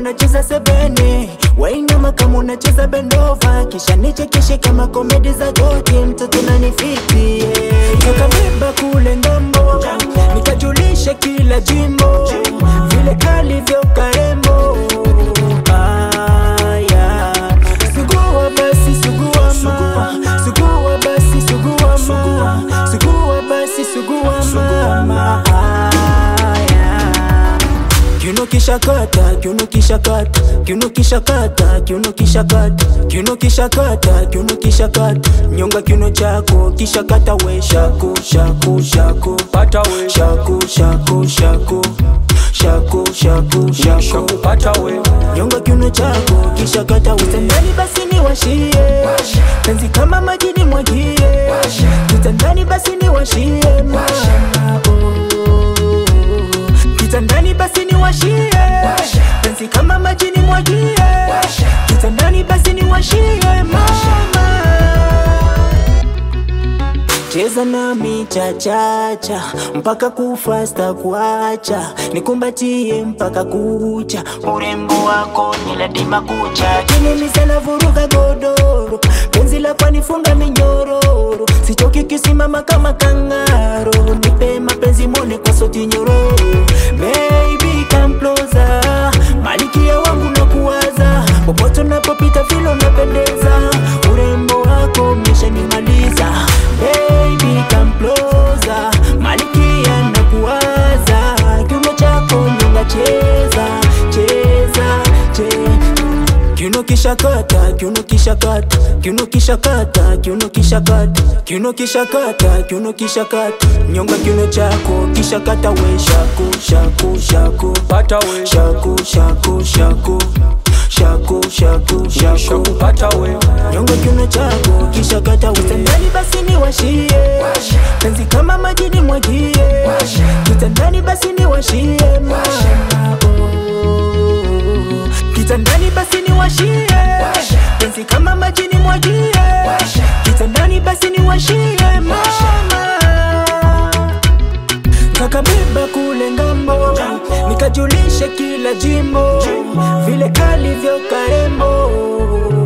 unacheza sebene wainama kama unacheza bendova kisha nichekeshe kama komedi za joki mtoto nanifiti yeah. tukabeba kule ngambo nikajulisha kila jimbo vile kalivyo karembo Aya. Sugua basi sugua ma Sugua basi sugua ma Sugua basi sugua mama Aya. Kiuno kisha kata, kiuno kisha kata, kiuno kisha kata, kiuno kisha kata, kiuno kisha kata, kiuno kisha kata, nyonga kiuno chako kisha kata we shaku shaku shaku pata we shaku shaku shaku shaku shaku shaku shakupata we nyonga kiuno chako kisha kata utandani basi ni washie penzi kama maji ni mwagie kitandani basi ni washie mama oh. kitandani basi ni washie penzi kama maji ni mwagie kitandani basi ni washie mama cheza nami chachacha mpaka kufasta kuacha nikumbatie mpaka kucha urembo wako niladima kucha kinimizana vuruga godoro penzi lako nifunga minyororo sichoki kisimama kama kangaro nipe mapenzi mone kwa soti nyororo baby come closer malikia wangu na kuwaza popote unapopita vile unapendeza urembo wako umeshanimaliza baby come closer malikia na kuwaza kiuno chako nyonga cheza cheza cheza Kiuno kisha kata, kiuno kisha kata, kiuno kisha kata, kiuno kisha kata, kiuno kisha kata, kiuno kisha kata, nyonga kiuno chako kisha kata we shaku shaku shaku pata we shaku shaku shaku shaku shaku shaku shakupata we nyonga kiuno chako kisha kata utandani basi ni washie penzi kama maji ni mwagie kitandani basi ni washie mama oh. kitandani basi ni washie penzi kama maji ni mwagie kitandani basi ni washie mama kakabeba kule ngambo nikajulisha kila jimbo vile kalivyo karembo